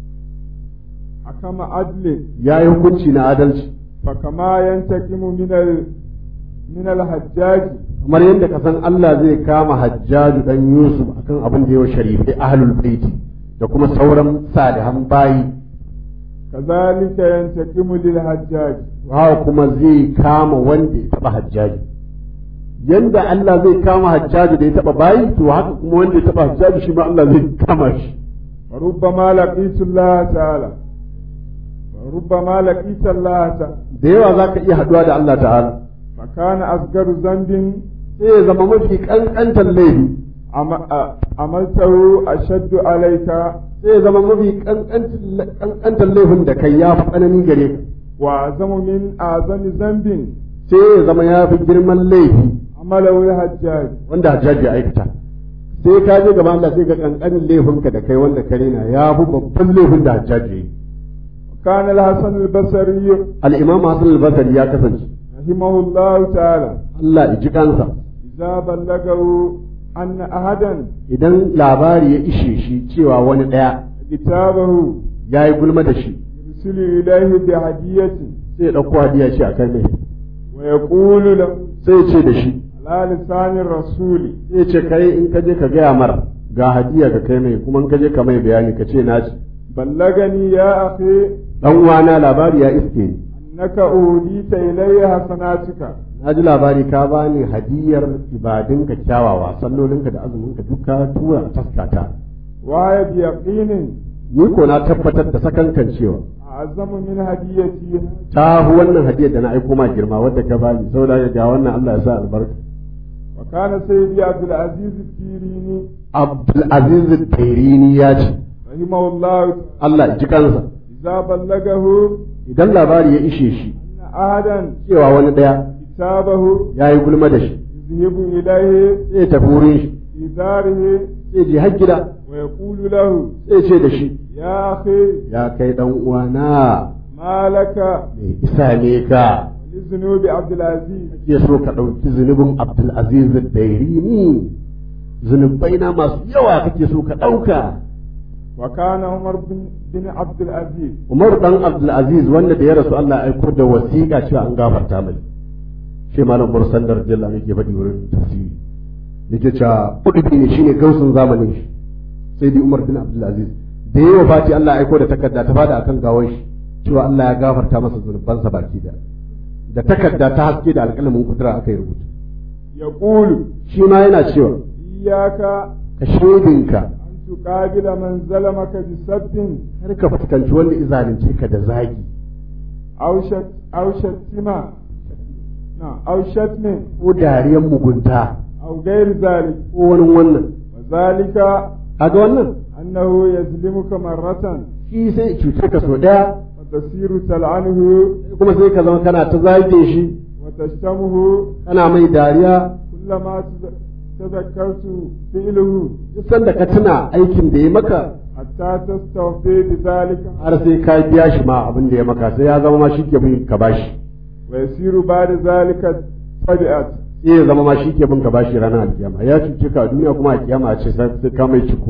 حكم عدل ya yi hukunci na adalci فكما ينتقم من ال من الحجاج kamar yadda ka san Allah zai kama hajjaju dan Yusuf akan abin da ya wa sharifai ahlul baiti da kuma sauran salihan bayi كذلك ينتقم للحجاج haka kuma zai kama wanda ya taba hajjaji yanda Allah zai kama hajjaji da ya taba bayi to haka kuma wanda ya taba hajjaji shi ma Allah zai kama shi وربما لقيت الله تعالى وربما لقيت الله تعالى da yawa zaka iya haduwa da Allah ta'ala فكان أصغر ذنب sai ya zama mafi kankantar laifi عم- أ- عملته أشد عليك sai ya zama mafi kankantar laifin da kai ya fi tsanani gare ka وأعظم من أعظم ذنب sai ya zama ya fi girman laifi عمله الحجاج wanda hajjaji ya aikata sai ka je gaban Allah sai ga kankanin laifinka da kai wanda ka rena ya fi babban laifin da hajjaji ya yi كان الحسن البصري al-imam Hassan al-Basri ya kasance رحمه الله تعالى Allah ya ji kansa إذا بلغه أن أحدا idan labari ya ishe shi cewa wani ɗaya كتابه ya yi gulma da shi يرسل إليه بهدية sai ya ɗauko hadiya ce a kai mai ويقول له sai ya ce da shi على لسان الرسول sai ya ce kai in ka je ka gaya mara ga hadiya ka kai mai kuma in ka je ka mai bayani ka ce na ci بلغني يا أخي dan uwana labari ya iske ni أنك أهديت إلي حسناتك na ji labari ka bani hadiyar ibadunka kyawawa sallolinka da azuminka duk ka tura a taskata وهي بيقين ni ko na tabbatar da sakankan cewa أعظم من هديتي ta hu wannan hadiyar da na aiko ma girma wadda ka bani saboda haka ga wannan Allah ya sa albarka وكان سيدي عبد العزيز التيريني Abdulaziz Tairini ya ce رحمه الله Allah ya ji kansa إذا بلغه idan labari ya ishe shi أن أحدا cewa wani ɗaya كتابه ya yi gulma da shi يذهب إليه sai ya tafi wurin shi في داره sai je har gida ويقول له sai ce da shi يا أخي ya kai dan uwana ما لك mai isa ne ka لذنوب عبد العزيز ke so ka ɗauki zunubin Abdulaziz Tairini zunubai na masu yawa kake so ka ɗauka وكان عمر بن, بن عبد العزيز Umar dan Abdulaziz wanda da ya rasu Allah ya aiko da wasiƙa cewa an gafarta mai shi malam Mursal da radiyallahu anhu yake faɗi wurin tafsiri yake cewa kudubi ne shine gausun zamanin shi sai dai Umar bin Abdulaziz da yawa fati Allah ya aiko da takarda ta fada akan gawar shi cewa Allah ya gafarta masa zunubansa baki da da takarda ta haske da alƙalamin kudura aka yi rubutu يقول shi ma yana cewa إياك ka shedinka أن تقابل من ظلمك بسب kar ka fuskanci wanda izalunce ka da zagi أو شت أو شتمة نعم أو شتم ko dariyan mugunta أو غير ذلك ko wani wannan وذلك kaga wannan أنه يظلمك مرة shi sai cuce ka so daya وتصير تلعنه kuma sai ka zama kana ta zage shi وتشتمه kana mai dariya كلما تذ- تذكرت فعله duk sanda ka tuna aikin da ya maka حتى تستوفي بذلك har sai ka biya shi ma abin da ya maka sai ya zama ma shi ke bin ka bashi ويصير بعد ذلك طبيعة sai ya zama ma shi ke bin ka bashi ranar alkiyama ya cuce ka a duniya kuma a kiyama a ce sai sai ka mai ciko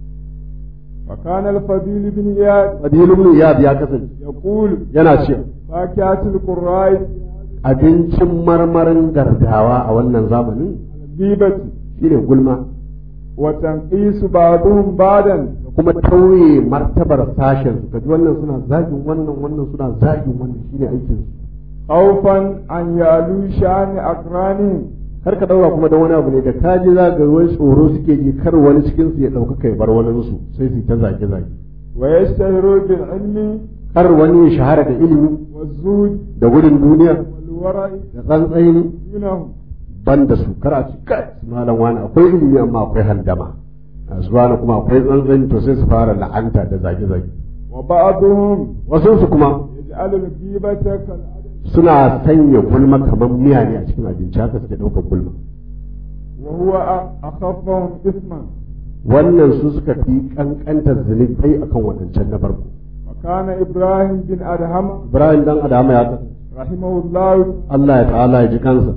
وكان الفضيل بن إياد fadilu ibn iyad ya kasance يقول yana cewa فاكهة القراء abincin marmarin gardawa a wannan zamanin الغيبة shine gulma وتنقيس بعضهم بعضا da kuma tauye martabar sashen su kaji wannan suna zagin wannan wannan suna zagin wannan shine aikin su خوفا أن يعلو شأن أقرانهم kar ka daura kuma da wani abu ne da ka ji za ga wani tsoro suke ji kar wani cikin su ya dauka kai bar wani su sai su ta zage zage ويشتهروا بالعلم kar wani ya shahara da ilimi والزهد da gudun duniya والورع da tsantsaini دونهم ban da su kar a ci kai malam wani akwai ilimi amma akwai handama a su wani kuma akwai tsantsani to sai su fara la'anta da zage zage وبعضهم wasu su kuma يجعل الغيبة كالعدم suna sanya gulma kamar miya ne a cikin abinci haka suke ɗaukar gulma وهو أ- أخفهم إثما wannan su suka fi kankantar zunubai akan waɗancan na farko وكان إبراهيم بن أدهم ibrahim dan adama ya san رحمه الله Allah ya ta'ala ya ji kansa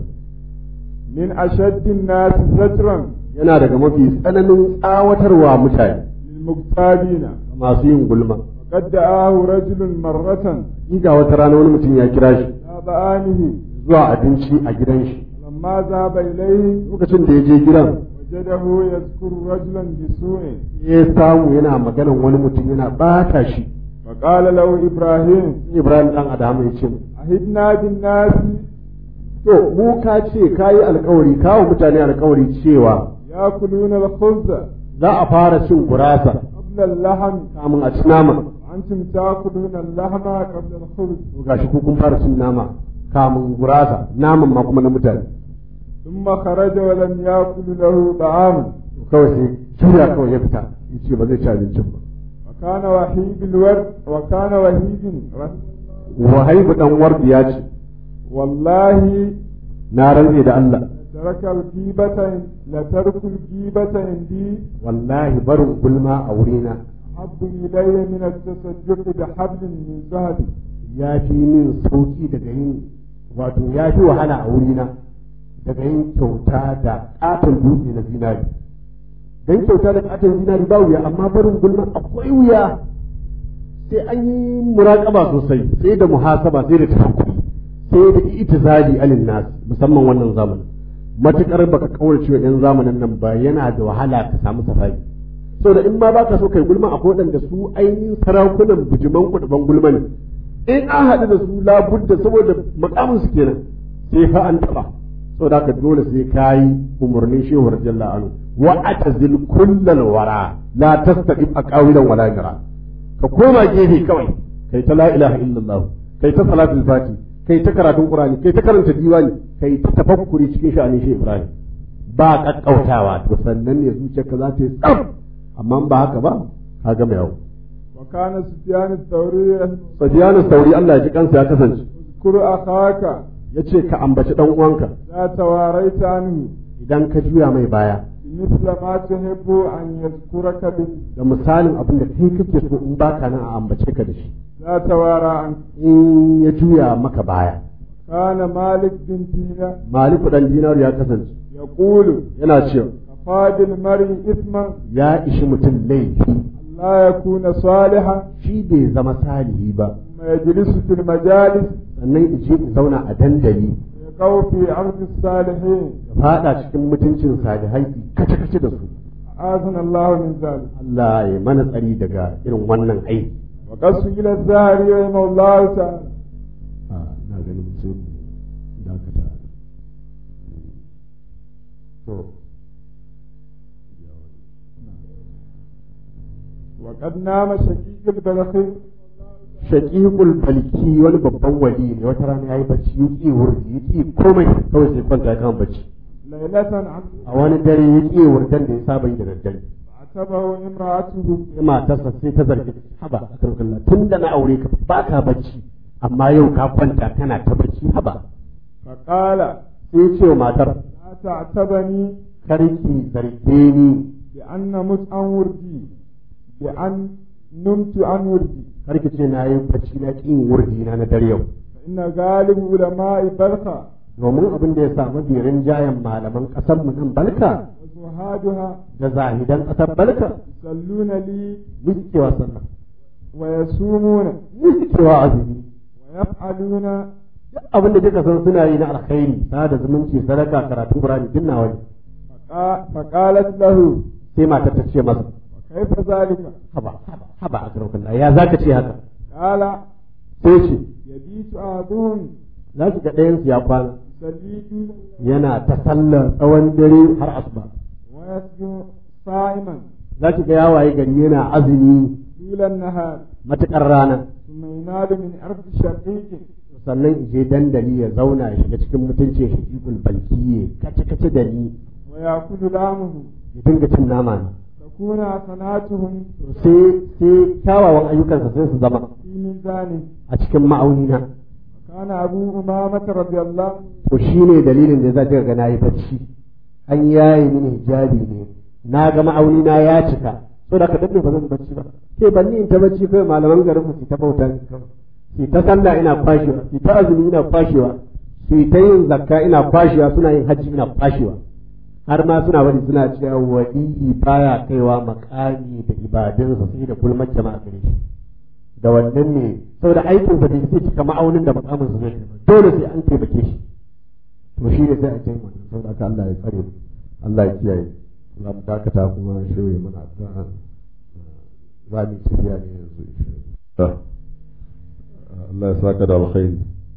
من أشد الناس زجرا yana daga mafi tsananin tsawatarwa mutane للمغتابين masu yin gulma وقد دعاه رجل مرة ga wata rana wani mutum ya kira shi إلى بآنه zuwa abinci a gidan shi لما ذهب إليه lokacin da ya je gidan وجده يذكر رجلا بسوء ya samu yana maganan wani mutum yana bata shi فقال له إبراهيم ibrahim dan adama ya ce أهدنا بالناس to mu ka ce ka yi alkawari kawo mutane alkawari cewa يأكلون الخبز za a fara cin gurasa قبل اللحم kamun a ci nama وأنتم تأكلون اللحم قبل الخبز to gashi ku kun fara cin nama kamun gurasa naman ma kuma na mutane ثم خرج ولم يأكل له طعام to kawai sai juya kawai ya fita ya ce ba zai ci abincin ba وكان وحيد الورد وكان وحيد wahaibu dan wardi ya ce والله na rantse da Allah ترك الغيبة لترك الغيبة عندي wallahi barin gulma a wurina أحب إلي من التصدق بحبل من ذهب ya fi min sauki daga yin wato ya fi wahala a wurina daga yin kyauta da katon dutse na zinari don kyauta da katon zinari ba wuya amma barin gulma akwai wuya sai an yi muraƙaba sosai sai da muhasaba sai da tafakkuri sai da itizali alin nas musamman wannan zamanin matukar baka kaurace wa yan zamanin nan ba yana da wahala ka samu safari saboda in ma baka so kai gulma akwai waɗanda su ainihin sarakunan bujiman kuɗin gulma ne in an haɗu da su labudda saboda makamin su kenan sai fa an taɓa saboda haka dole sai kayi umarnin shehu radiyallahu anhu wa atazil kullal wara la tastaqib aqawilan wala jara ka koma gefe kawai kai ta la ilaha illallah kai ta salatul fati kai ta karatun qur'ani kai ta karanta diwani kai ta tafakkuri cikin sha'anin shehu ibrahim ba kakkautawa to sannan ne zuciyarka za ta yi tsaf amma ba haka ba ka gama yau وكان سفيان الثوري Sufyanu Sauri Allah ya ji kansa ya kasance اذكر أخاك yace ka ambaci dan uwanka لا تواريت عنه idan ka juya mai baya مثل ما تحب أن يذكرك به da misalin abin da kai kake so in baka nan a ambace ka da shi لا توارى عنك in ya juya maka baya كان مالك بن دينار Maliku dan Dinar ya kasance يقول yana cewa كفى بالمرء إثما ya ishi mutum laifi لا يكون صالحا shi bai zama salihi ba ثم يجلس في المجالس sannan ice in zauna a dandali يقو في عرض الصالحين ya fada cikin mutuncin salihai kace kace da su أعاذنا الله من ذلك Allah ya mana tsari daga irin wannan aiki وقد سئل الزهري رحمه الله تعالى a na ganin sun dakata to وقد نام شقيق البلخي shaqiqul balki wani babban wali ne wata rana yayi bacci yake wurdi yake komai kawai sai kwanta kan bacci ليلة عن a wani dare yake wurdan da ya saba yi da daddare فعتبه امرأته sai matarsa sai ta zargi haba akarkalla tun da na aure ka baka bacci amma yau ka kwanta kana ta bacci haba فقال sai ce wa matar لا تعتبني karki zarge ni بأن نمت عن وردي بأن نمت عن وردي karki ce na yi bacci na kin wurdi na na dare yau فإن غالب علماء بلخة domin abin da ya sa mafi rinjayen malaman ƙasar mu nan balka وزهادها da zahidan ƙasar balka يصلون لي cewa sallah ويصومون cewa azumi ويفعلون duk abin da duka san suna yi na alkhairi sada zumunci sadaka karatu qur'ani duk nawa ne فقا- فقالت له sai matar ta ce masa كيف ذلك haba haba haba a karaukan ya za ka ce haka قال sai ce يبيت أحدهم za ki ga ɗayansu ya kwana يصلي طول yana ta sallar tsawon dare har asuba ويسجد صائما za ki ga ya waye gari yana azumi طول النهار matuƙar rana ثم ينال من أرض شقيق sannan je dandali ya zauna ya shiga cikin mutuncin shakikul balkiye kace kace da ni ويأكل لامه ya dinga cin nama ne تكون حسناتهم sai sai kyawawan ayyukansa sai su zama في ميزانه a cikin ma'auni na كان أبو أمامة رضي الله to shine dalilin da za ta ga nayi bacci an yayi mini hijabi ne na ga ma'auni na ya cika so da ka daɗe ba zan bacci ba ke ban ni in ta bacci kai malaman garin mu su ta bauta ni kawai su ta sallah ina kwashewa su ta azumi ina kwashewa su ta yin zakka ina kwashewa suna yin hajji ina kwashewa har ma suna wani suna cewa wadi'i baya kaiwa makami da ibadunsa sai da gulmar jama'a gare shi da wannan ne saboda aikin sa bai sai cika ma'aunin da makamin sa zai kai ba dole sai an taimake shi to shi ne sai a kai wannan saboda haka Allah ya tsare mu Allah ya kiyaye Allah mu dakata kuma shirye mana addu'a za mu yi tafiya ne yanzu insha Allah Allah ya saka da alkhairi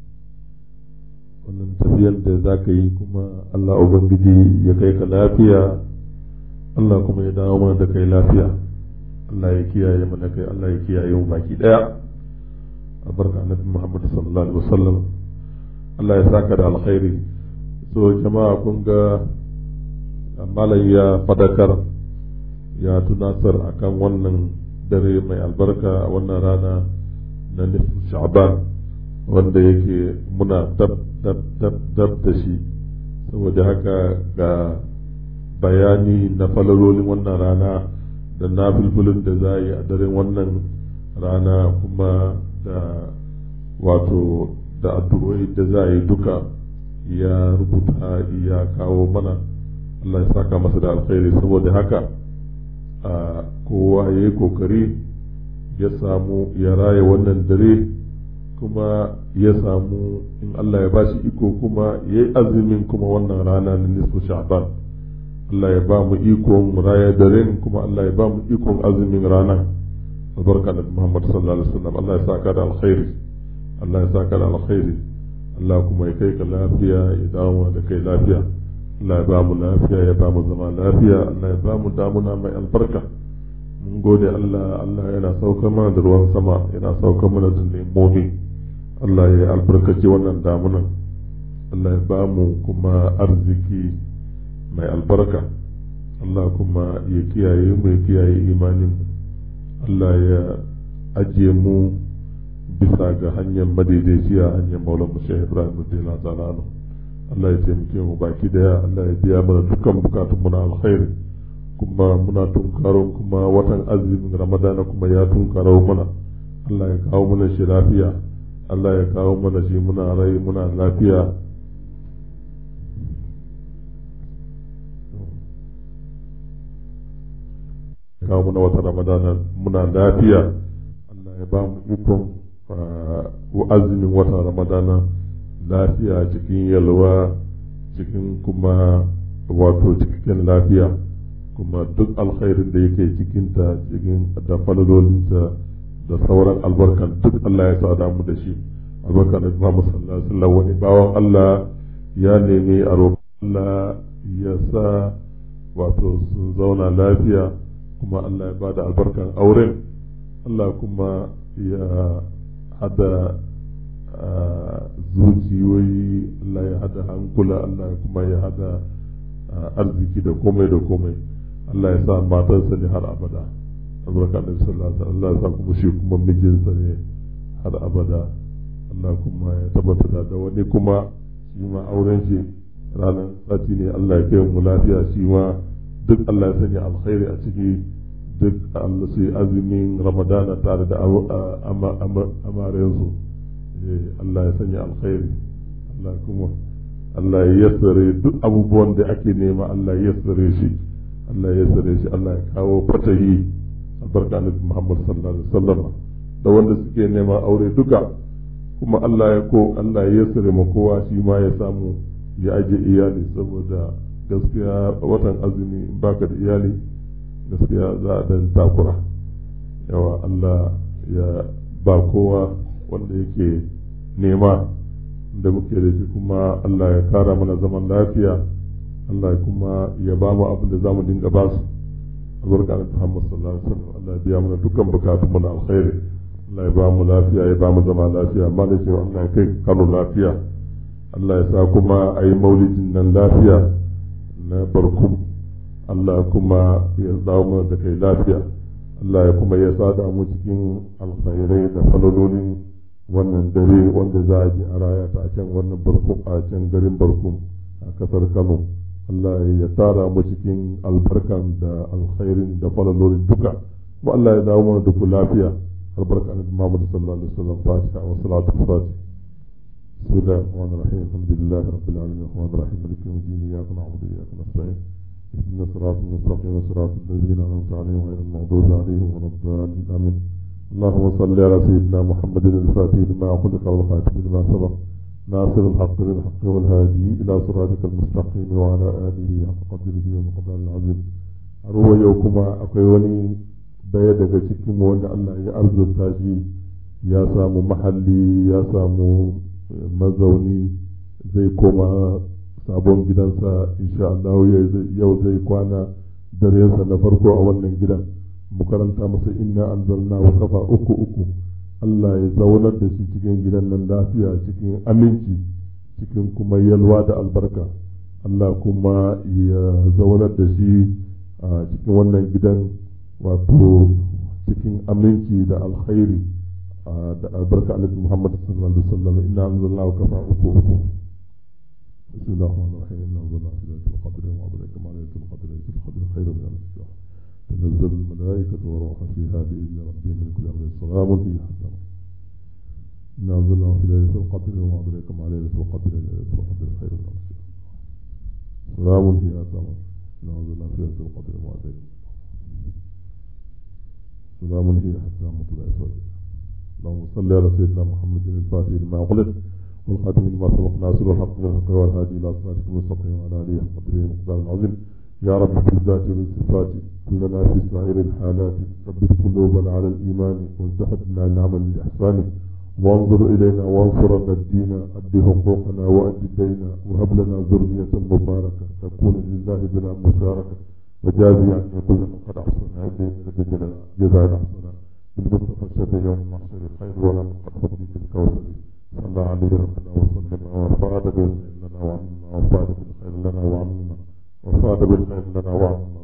wannan tafiyar da za ka yi kuma Allah Ubangiji ya kai ka lafiya Allah kuma ya dawo mana da kai lafiya Allah ya kiyaye mana kai Allah ya kiyaye mu baki daya albarka annabi Muhammad sallallahu alaihi wasallam Allah ya saka da alkhairi so jama'a kun ga malam ya fadakar ya tunatar akan wannan dare mai albarka a wannan rana na nufin sha'ban wanda yake muna dab dab dab dab da shi saboda haka ga bayani na falalolin wannan rana da na filfilin da za a yi a daren wannan rana kuma da wato da addu'o'i da za a yi duka ya rubuta ya kawo mana Allah ya saka masa da alkhairi saboda haka a kowa ya yi kokari ya samu ya raya wannan dare kuma ya samu in Allah ya bashi iko kuma ya yi azumin kuma wannan rana na nisfu sha'ban Allah ya ba mu ikon raya daren kuma Allah ya ba mu ikon azumin rana albarka da Muhammad sallallahu alaihi wasallam Allah ya saka da alkhairi Allah ya saka da alkhairi Allah kuma ya kai ka lafiya ya dawo da kai lafiya Allah ya ba mu lafiya ya ba mu zama lafiya Allah ya ba mu damuna mai albarka mun gode Allah Allah yana saukar mana da ruwan sama yana saukar mana da lemomi Allah ya albarkaci wannan damunan Allah ya ba mu kuma arziki mai albarka Allah kuma ya kiyaye mu ya kiyaye imanin mu Allah ya ajiye mu bisa ga hanyar madaidaiciya hanyar maulan mu Sheikh Ibrahim Radiyallahu ta'ala anhu Allah ya taimake mu baki daya Allah ya biya mana dukkan bukatun mu na alkhairi kuma muna tunkaro kuma watan azumin Ramadana kuma ya tunkaro mana Allah ya kawo mana shi lafiya Allah ya kawo mana shi muna rai muna lafiya kawo mana wata ramadana muna lafiya Allah ya ba mu ikon azumin wata ramadana lafiya cikin yalwa cikin kuma wato cikin lafiya kuma duk alkhairin da yake cikinta cikin da falalolinta da sauran albarkan duk Allah ya sa mu da shi albarka da Muhammad sallallahu alaihi wasallam wani bawan Allah ya nemi a roƙon Allah ya sa wato sun zauna lafiya kuma Allah ya bada albarkan auren Allah kuma ya hada zuciyoyi Allah ya hada hankula Allah kuma ya hada arziki da komai da komai Allah ya sa matarsa ne har abada albarka da sallallahu alaihi Allah ya sa kuma shi kuma mijinsa ne har abada Allah kuma ya tabbata da wani kuma shi ma auren shi ranar sati ne Allah ya kai mu lafiya shi ma duk Allah ya sanya alkhairi a ciki duk Allah su yi azumin ramadana tare da amarensu Allah ya sanya alkhairi Allah kuma Allah ya yassare duk abubuwan da ake nema Allah ya yassare shi Allah ya yassare shi Allah ya kawo fatahi albarka na Muhammad sallallahu alaihi wasallam da wanda suke nema aure duka kuma Allah ya ko Allah ya yassare ma kowa shi ma ya samu ya aje iyali saboda gaskiya watan azumi in baka da iyali gaskiya za a dan takura yawa Allah ya ba kowa wanda yake nema da muke da shi kuma Allah ya kara mana zaman lafiya Allah kuma ya ba mu abin da za mu dinga ba su albarka da Muhammad sallallahu alaihi wasallam Allah ya biya mana dukkan bukatun mu na alkhairi Allah ya ba mu lafiya ya ba mu zama lafiya amma da cewa Allah ya kai Kano lafiya Allah ya sa kuma a yi maulidin nan lafiya na barkum Allah kuma ya dawo mana da kai lafiya Allah ya kuma ya sada mu cikin alkhairai da falalolin wannan dare wanda za a ji a raya ta a can wannan barkum a can garin barkum a kasar Kano Allah ya tara mu cikin albarkan da alkhairin da falalolin duka kuma Allah ya dawo mana da ku lafiya albarka annabi Muhammad sallallahu alaihi wasallam fatiha wa salatu fatiha بسم الله الرحمن الرحيم الحمد لله رب العالمين الرحمن الرحيم مالك يوم الدين اياك نعبد واياك نستعين اهدنا الصراط المستقيم صراط الذين انعمت عليهم غير المغضوب عليهم ولا الضالين امين اللهم صل على سيدنا محمد الفاتح لما خلق والخاتم لما سبق ناصر الحق بالحق والهادي الى صراطك المستقيم وعلى اله حق قدره ومقدار العظيم أروى يوكما أقيوني daya daga cikin wanda Allah ya arzuta shi ya samu mahalli ya samu mazauni zai koma sabon gidansa insha Allah yau zai kwana darensa na farko a wannan gidan mu karanta masa inna anzalna wa kafa uku uku Allah ya zaunar da shi cikin gidan nan lafiya cikin aminci cikin kuma yalwa da albarka Allah kuma ya zaunar da shi a cikin wannan gidan wato cikin aminci da alkhairi da albarka alaihi Muhammad sallallahu alaihi wasallam inna anzalna wa kafa uku uku بسم الله الرحمن الرحيم إنا أنزلنا في ليلة القدر وما أدراك ما ليلة القدر ليلة القدر خير من ألف شهر تنزل الملائكة والروح فيها بإذن ربهم من كل أمر سلام هي حتى إنا أنزلنا في ليلة القدر وما أدراك ما ليلة القدر ليلة القدر خير من ألف شهر سلام هي حتى إنا أنزلنا في ليلة القدر وما أدراك سلام هي حتى مطلع الفجر اللهم صل على سيدنا محمد الفاتح لما أغلق والخاتم لما سبق ناصر الحق بالحق والهادي الى صراطك المستقيم وعلى اله وقدره المقدار العظيم يا رب بالذات والصفات كلنا في سائر الحالات ثبت قلوبنا على الايمان وازدحدنا العمل بالاحسان وانظر الينا وانصرنا الدين اد حقوقنا واد دينا وهب لنا ذريه مباركه تكون لله بلا مشاركه وجازي عن كل من قد احسن عندي من لدينا جزاء احسنا بالمصطفى الشفيع يوم المحشر خير ولا من قد فضل في الكوثر صلى عليه ربنا وسلم وفاد بالخير لنا وعمنا وفاد بالخير لنا وعمنا وفاد بالخير لنا وعمنا